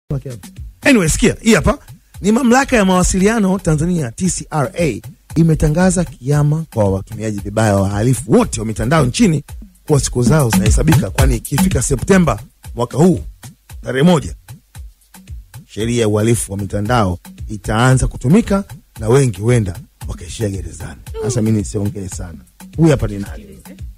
Anyway, sikia hii hapa ni mamlaka ya mawasiliano Tanzania TCRA imetangaza kiama kwa watumiaji vibaya wa wahalifu wote wa mitandao nchini kuwa siku zao zinahesabika, kwani ikifika Septemba mwaka huu tarehe moja sheria ya uhalifu wa mitandao itaanza kutumika na wengi huenda wakaishia gerezani. Sasa mi nisiongee sana. Huyu hapa ni nani?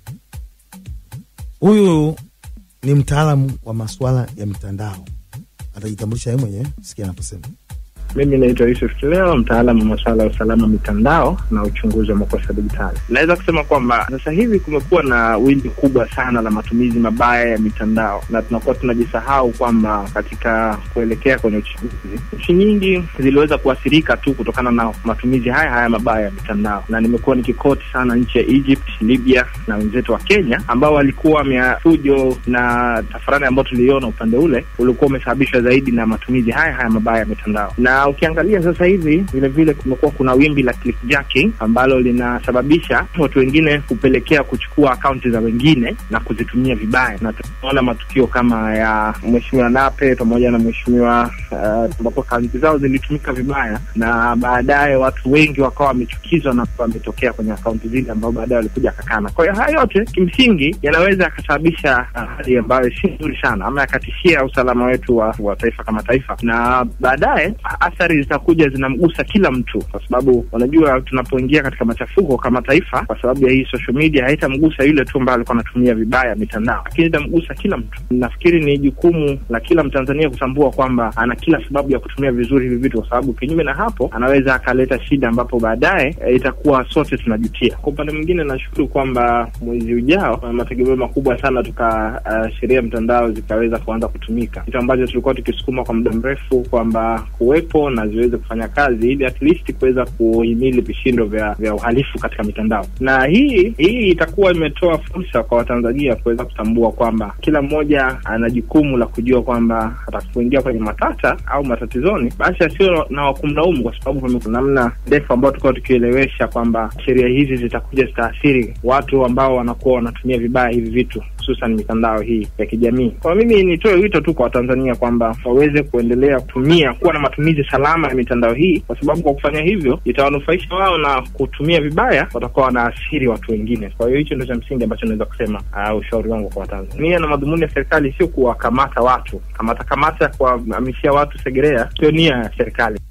Huyu ni mtaalamu wa masuala ya mitandao, atajitambulisha yeye mwenyewe. Sikia anaposema. Mimi naitwa Yusuf Kileo, mtaalamu wa masuala ya usalama mitandao na uchunguzi wa makosa digitali. Naweza kusema kwamba sasa hivi kumekuwa na wimbi kubwa sana la matumizi mabaya ya mitandao, na tunakuwa tunajisahau kwamba katika kuelekea kwenye uchaguzi, nchi nyingi ziliweza kuathirika tu kutokana na matumizi haya haya mabaya ya mitandao, na nimekuwa nikikoti sana nchi ya Egypt, Libya na wenzetu wa Kenya ambao walikuwa fujo na tafarani ambayo tuliona upande ule ulikuwa umesababishwa zaidi na matumizi haya haya mabaya ya mitandao na ukiangalia sasa hivi vile vile kumekuwa kuna wimbi la clickjacking ambalo linasababisha watu wengine kupelekea kuchukua akaunti za wengine na kuzitumia vibaya, na tunaona matukio kama ya mheshimiwa Nape pamoja na mheshimiwa ambapo uh, akaunti zao zilitumika vibaya, na baadaye watu wengi wakawa wamechukizwa na wametokea kwenye akaunti zile ambao baadaye walikuja kakana. Kwa hiyo haya yote kimsingi yanaweza yakasababisha hali ambayo si nzuri sana, ama yakatishia usalama wetu wa, wa taifa kama taifa, na baadaye athari zitakuja zinamgusa kila mtu, kwa sababu unajua, tunapoingia katika machafuko kama taifa, kwa sababu ya hii social media, haitamgusa yule tu ambaye alikuwa anatumia vibaya mitandao, lakini itamgusa kila mtu. Nafikiri ni jukumu la kila Mtanzania kutambua kwamba ana kila sababu ya kutumia vizuri hivi vitu, kwa sababu kinyume na hapo anaweza akaleta shida ambapo baadaye e, itakuwa sote tunajutia. Kwa upande mwingine, nashukuru kwamba mwezi ujao mategemeo makubwa sana tuka uh, sheria mtandao zikaweza kuanza kutumika, kitu ambacho tulikuwa tukisukuma kwa muda mrefu kwamba kuwepo na ziweze kufanya kazi ili at least kuweza kuhimili vishindo vya vya uhalifu katika mitandao. Na hii hii itakuwa imetoa fursa kwa Watanzania kuweza kutambua kwamba kila mmoja ana jukumu la kujua kwamba atakapoingia kwenye matata au matatizoni, basi asio na wakumlaumu, kwa sababu namna ndefu ambayo tulikuwa tukielewesha kwamba sheria hizi zitakuja zitaathiri watu ambao wanakuwa wanatumia vibaya hivi vitu hususan mitandao hii ya kijamii. Kwa mimi nitoe wito tu kwa Watanzania kwamba waweze kuendelea kutumia kuwa na matumizi salama ya mitandao hii, kwa sababu kwa kufanya hivyo itawanufaisha wao, na kutumia vibaya watakuwa wanaathiri watu wengine. Kwa hiyo hicho ndio cha msingi ambacho naweza kusema, uh, ushauri wangu kwa Watanzania. Na madhumuni ya serikali sio kuwakamata watu, kamata kamata kuwahamishia watu Segerea, sio nia ya serikali.